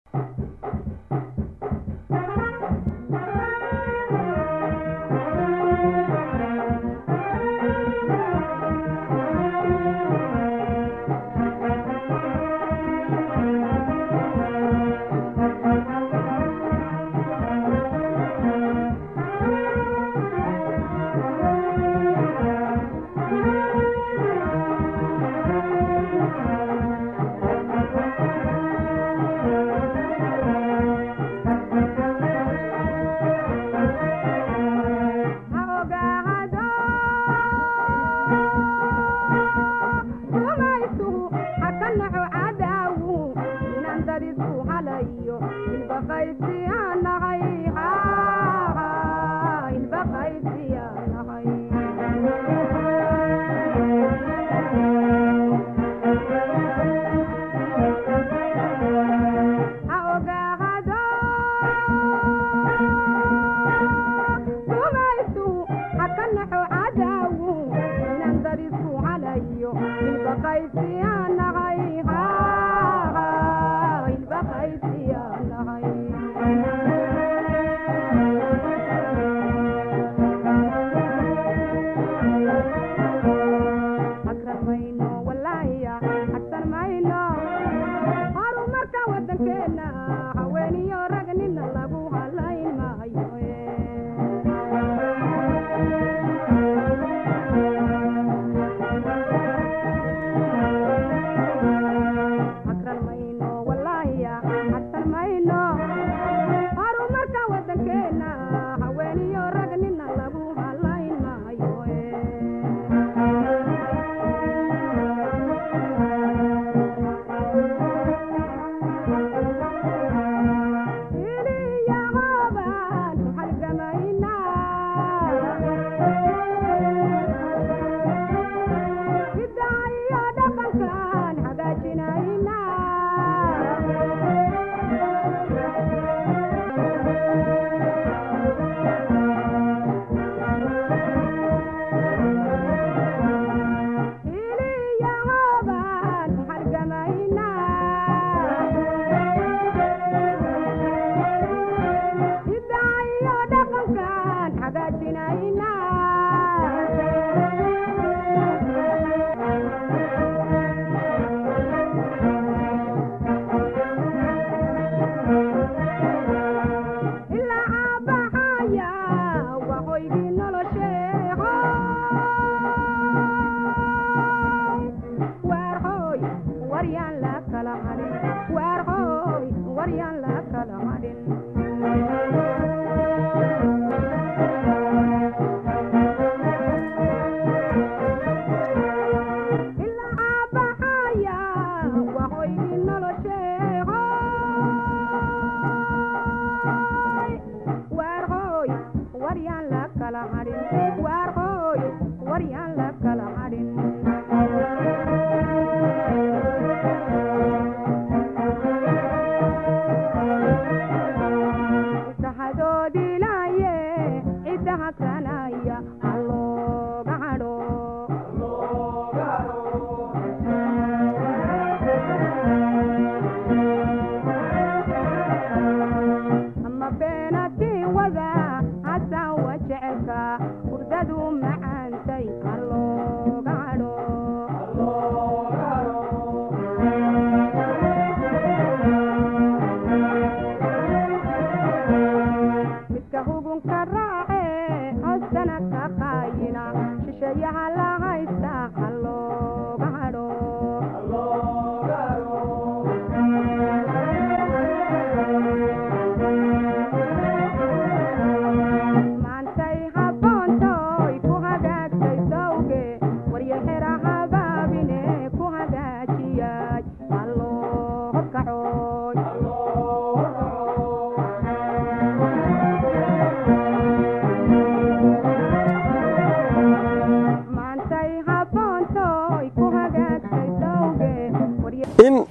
in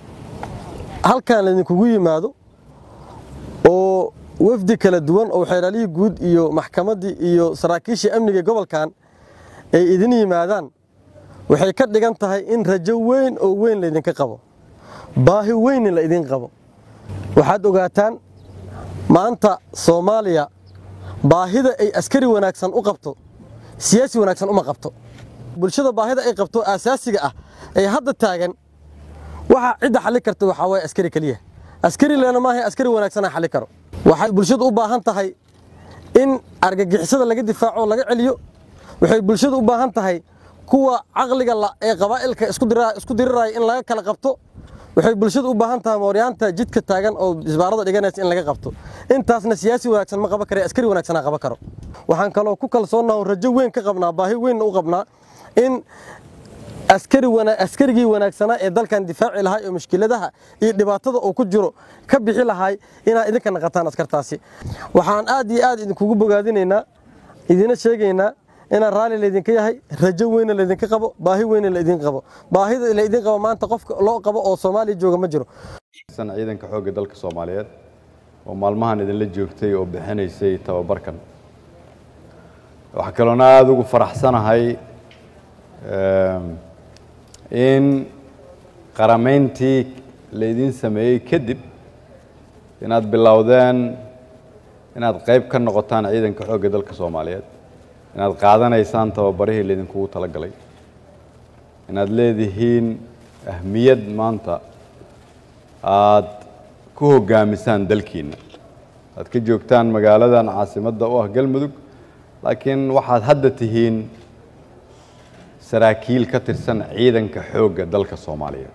halkan laydinkugu yimaado oo wafdi kala duwan oo xeeraalihii guud iyo maxkamaddii iyo saraakiishii amniga gobolkan ay idin yimaadaan waxay ka dhigan tahay in rajo weyn oo weyn laydinka qabo baahi weynna la idin qabo waxaad ogaataan maanta soomaaliya baahida ay askari wanaagsan u qabto siyaasi wanaagsan uma qabto bulshada baahida ay qabto aasaasiga ah ee hadda taagan waxa cidda xalli karta waxaa waaye askari keliya askari leena maaha askari wanaagsanaa xalli karo waxay bulshadu u baahan tahay in argagixisada laga difaaco laga celiyo waxay bulshadu u baahan tahay kuwa caqliga ee qabaa'ilka isku diriraya in laga kala qabto waxay bulshadu u baahan tahay mooryaanta jidka taagan oo isbaarada dhiganaysa in laga qabto intaasna siyaasi wanaagsan ma qaban kare askari wanaagsanaa qaban karo waxaan kaloo ku kalsoonaha rajo weyn ka qabnaa baahi weynna u qabnaa in askarigii wanaagsanaa ee dalkan difaaci lahaa oo mushkiladaha iyo dhibaatada uu ku jiro ka bixi lahay inaad idinka naqataan askartaasi waxaan aad iyo aad idinkugu bogaadinaynaa idina sheegaynaa inaan raalli laydinka yahay rajo weyna laydinka qabo baahi weyna laydin qabo baahida laydin qabo maanta qofka loo qabo oo soomaaliya jooga ma jiro ciidanka xoogga dalka soomaaliyeed oo maalmahan idinla joogtay oo bixinaysay tababarkan waxaa kaloona aada ugu faraxsanahay in qaramayntii laydin sameeyey kadib inaad bilowdeen inaad qayb ka noqotaan ciidanka xoogga dalka soomaaliyeed inaad qaadanaysaan tababarihii laydinkugu talagalay inaad leedihiin ahmiyad maanta aad ku hoggaamisaan dalkiinna aad ka joogtaan magaaladan caasimadda u ah galmudug laakiin waxaad hadda tihiin saraakiil ka tirsan ciidanka xoogga dalka soomaaliyeed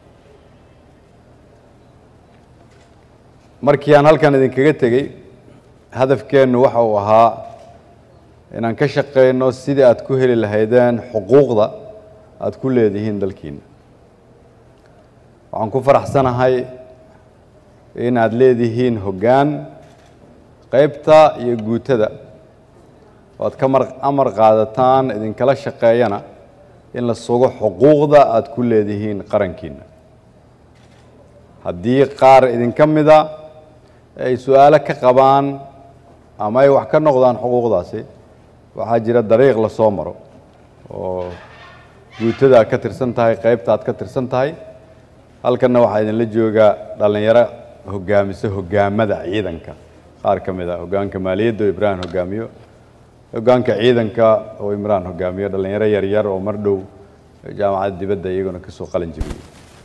markii aan halkan idinkaga tegey hadafkeennu waxa uu ahaa inaan ka shaqayno sidii aad ku heli lahaydeen xuquuqda aad ku leedihiin dalkiinna waxaan ku faraxsanahay in aad leedihiin hoggaan qaybta iyo guutada oo aad ka mar amar qaadataan idinkala shaqeeyana in la sugo xuquuqda aad ku leedihiin qarankiinna haddii qaar idinka mida ay su-aalo ka qabaan ama ay wax ka noqdaan xuquuqdaasi waxaa jira dariiq la soo maro oo guutada aad ka tirsan tahay qaybta aad ka tirsan tahay halkanna waxaa idinla jooga dhallinyaro hoggaamisa hoggaamada ciidanka qaar ka mid a hoggaanka maaliyadda oo ibraahim hoggaamiyo hoggaanka ciidanka oo imraan hoggaamiyo dhallinyaro yaryar oo mar dhow jaamacadda dibadda iyaguna ka soo qalin jebiyey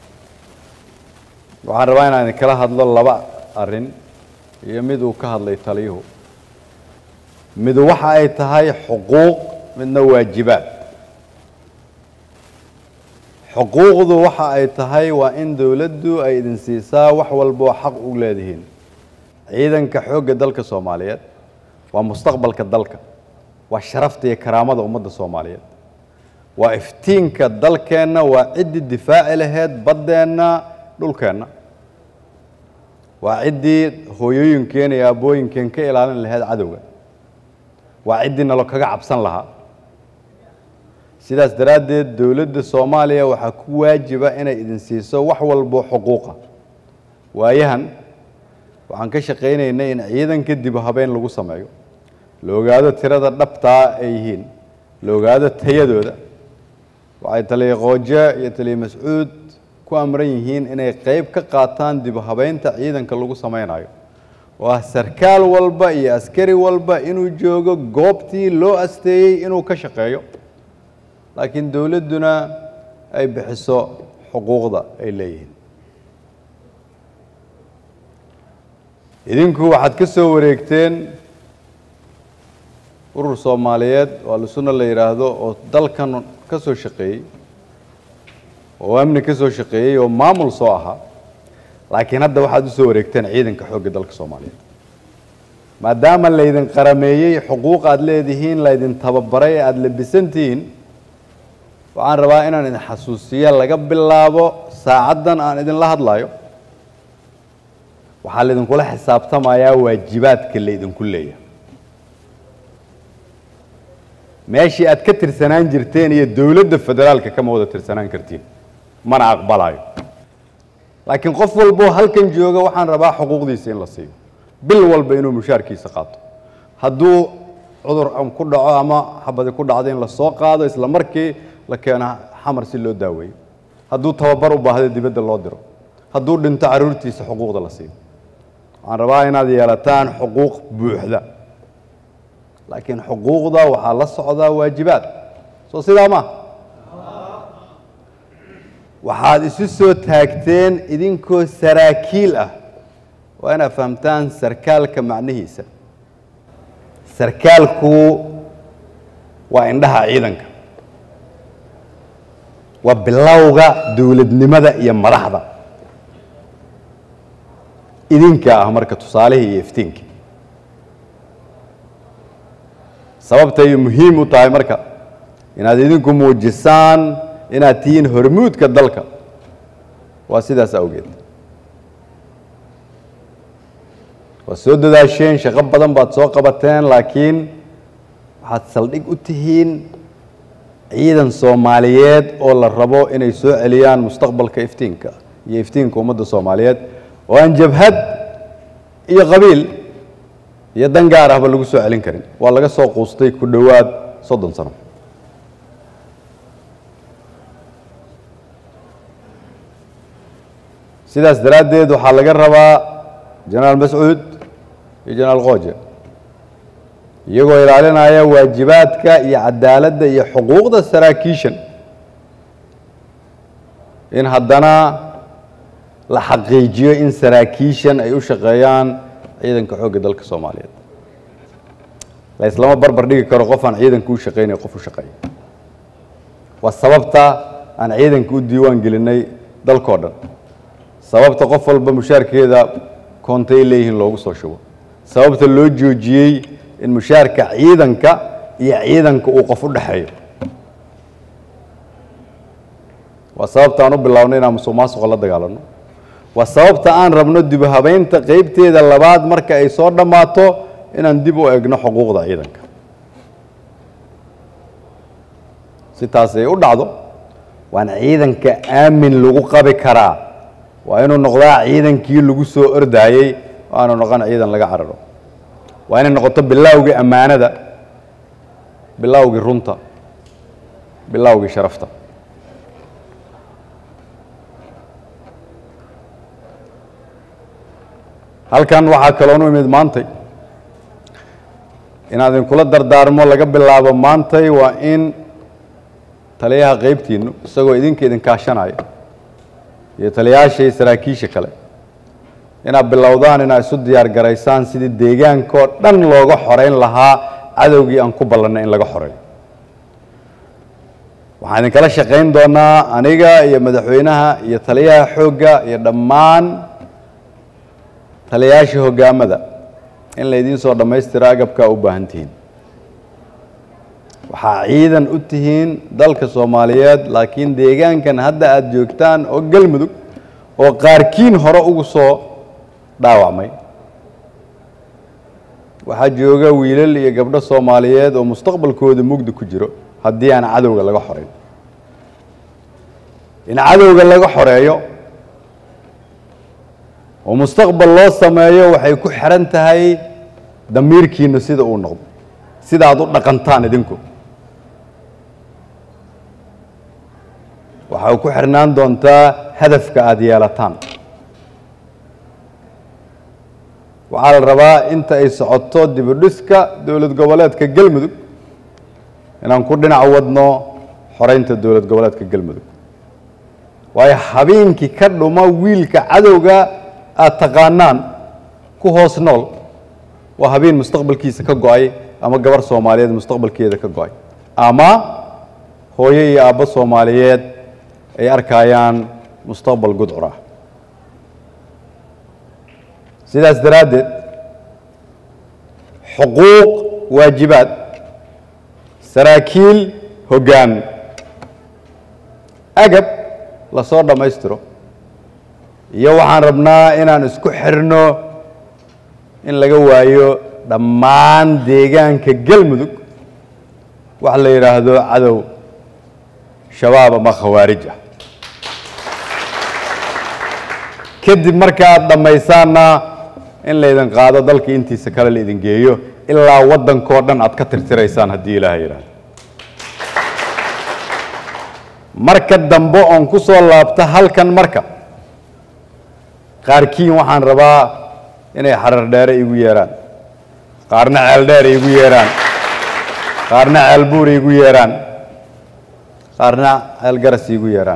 waxaan rabaa inaan idinkala hadlo laba arrin iyo mid uu ka hadlay taliyuhu midu waxa ay tahay xuquuq midna waajibaad xuquuqdu waxa ay tahay waa in dowladdu ay idin siisaa wax walboo xaq u leedihiin ciidanka xoogga dalka soomaaliyeed waa mustaqbalka dalka waa sharafta iyo karaamada ummadda soomaaliyeed waa iftiinka dalkeenna waa ciddii difaaci laheyd baddeenna dhulkeenna waa ciddii hooyooyinkeen iyo aabbooyinkeen ka ilaalin laheyd cadowga waa ciddii nalo kaga cabsan lahaa sidaas daraaddeed dowladda soomaaliya waxaa ku waajiba inay idin siiso wax walbo xuquuqa waayahan waxaan ka shaqaynaynay in ciidanka dib habeyn lagu sameeyo la ogaado tirada dhabtaa ay yihiin la ogaado tayadooda waxay taliya qooje iyo taliya mascuud ku amran yihiin inay qayb ka qaataan dib habeynta ciidanka lagu sameynayo oo ah sarkaal walba iyo askari walba inuu joogo goobtii loo asteeyey inuu ka shaqeeyo laakiin dowladduna ay bixiso xuquuqda ay leeyihiin idinku waxaad ka soo wareegteen urur soomaaliyeed oo alsunna la yidhaahdo oo dalkan ka soo shaqeeyey oo amni ka soo shaqeeyey oo maamul soo ahaa laakiin hadda waxaad u soo wareegteen ciidanka xoogga dalka soomaaliyeed maadaama laydin qarameeyey xuquuq aad leedihiin laydin tababaray aada labisantihiin waxaan rabaa inaan idin xasuusiya laga bilaabo saacaddan aan idinla hadlayo waxaa laydinkula xisaabtamayaa waajibaadka laydinku leeyahay meeshii aad ka tirsanaan jirteen iyo dowladda federaalka kama wada tirsanaan kartiin mana aqbalayo laakiin qof walboo halkan jooga waxaan rabaa xuquuqdiisa in la siiyo bil walba inuu mushaarkiisa qaato hadduu cudur ku dhaco ama xabadi ku dhacdo in la soo qaado isla markii la keeno xamar si loo daaweeyo hadduu tababar u baahdo dibadda loo diro hadduu dhinto carruurtiisa xuquuqda la siiyo waxaan rabaa inaad yeelataan xuquuq buuxda laakiin xuquuqda waxaa la socdaa waajibaad soo sidaa ma waxaad isu soo taagteen idinkoo saraakiil ah waa inaad fahamtaan sarkaalka macnihiisa sarkaalku waa indhaha ciidanka waa bilowga dowladnimada iyo madaxda idinka ah marka tusaalihii iyo iftiinkii sababtay muhiim u tahay marka inaad idinku muujisaan inaad tihiin hormuudka dalka waa sidaas awgeed waad soo dadaasheen shaqo badan baad soo qabateen laakiin waxaad saldhig u tihiin ciidan soomaaliyeed oo la rabo inay soo celiyaan mustaqbalka iftiinka iyo iftiinka ummadda soomaaliyeed oo aan jabhad iyo qabiil iyo dan gaar ahba lagu soo celin karin waa laga soo quustay ku dhowaad soddon sano sidaas daraaddeed waxaa laga rabaa jenaraal mascuud iyo jenaraal kooje iyagoo ilaalinaya waajibaadka iyo cadaaladda iyo xuquuqda saraakiishan in haddana la xaqiijiyo in saraakiishan ay u shaqeeyaan ciidanka xoogga dalka soomaaliyeed la islama barbar dhigi karo qof aan ciidanka u shaqeynay qof u shaqeeya waa sababta aan ciidanka u diiwaan gelinay dalkoo dhan sababta qof walba mushaarkeeda koontay leeyihiin loogu soo shubo sababta loo joojiyey in mushaarka ciidanka iyo ciidanka uu qof u dhexeeyo waa sababta aan u bilownay inaan musuq maasuqa la dagaalano waa sababta aan rabno dib u habeynta qeybteeda labaad marka ay soo dhammaato inaan dib u egno xuquuqda ciidanka si taas ay u dhacdo waan ciidanka aamin lagu qabi karaa waa inuu noqdaa ciidankii lagu soo ordaayey oo aanu noqon ciidan laga cararo waa inay noqoto bilowgii ammaanada bilowgii runta bilowgii sharafta halkan waxaa kaloonu imid maantay inaad idinkula dardaarmo laga bilaabo maantay waa in taliyaha qeybtiinnu isagoo idinka idin kaashanaya iyo taliyayaasha iyo saraakiisha kale inaad bilowdaan inaad isu diyaar garaysaan sidii deegaankoo dhan looga xoreyn lahaa cadowgii aan ku ballannay in laga xoreeyo waxaan idinkala shaqayn doonaa aniga iyo madaxweynaha iyo taliyaha xoogga iyo dhammaan taliyayaasha hoggaamada in laydiin soo dhammaystiro agabkaa u baahan tihiin waxaa ciidan u tihiin dalka soomaaliyeed laakiin deegaankan hadda aada joogtaan oo galmudug oo qaarkiin hore ugu soo dhaawacmay waxaa jooga wiilal iyo gabdho soomaaliyeed oo mustaqbalkooda mugdi ku jiro haddii aan cadowga laga xoreyn in cadowga laga xoreeyo oo mustaqbal loo sameeyo waxay ku xiran tahay damiirkiinu sida uu noqdo sida aad u dhaqantaan idinku waxay ku xirnaan doontaa hadafka aada yeelataan waxaa la rabaa inta ay socoto dibudhiska dowlad goboleedka galmudug inaan ku dhinac wadno xoreynta dowlad goboleedka galmudug waayo habeenkii ka dhuma wiilka cadowga aada taqaanaan ku hoos nool waa habeen mustaqbalkiisa ka go-ay ama gabar soomaaliyeed mustaqbalkeeda ka go-ay ama hooyo iyo aabbo soomaaliyeed ay arkayaan mustaqbal gudcur ah sidaas daraaddeed xuquuq waajibaad saraakiil hoggaan agab lasoo dhammaystiro iyo waxaan rabnaa inaan isku xirno in laga waayo dhammaan deegaanka galmudug wax la yidhaahdo cadow shabaab ama khawaarij ah kadib marka aad dhammaysaanna in laydin qaado dalka intiisa kale laidin geeyo ilaa waddankoo dhan aad ka tirtiraysaan haddii ilaaha yidhaahdo marka dambe oon ku soo laabto halkan marka qaarkiin waxaan rabaa inay xarar dheere igu yeeraan qaarna ceel dheer igu yeeraan qaarna ceel buur igu yeeraan qaarna ceel garas igu yeeraan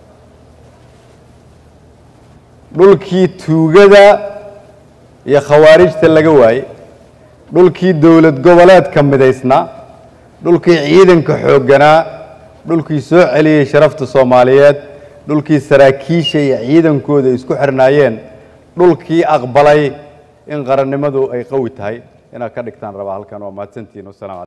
dhulkii tuugada iyo khawaarijta laga waayey dhulkii dowlad goboleedka midaysnaa dhulkii ciidanka xoogganaa dhulkii soo celiyey sharafta soomaaliyeed dhulkii saraakiisha iyo ciidankooda isku xirnaayeen dhulkii aqbalay in qarannimadu ay qawi tahay inaad ka dhigtaan rabaa halkan waa mahadsantihiin wasalaamu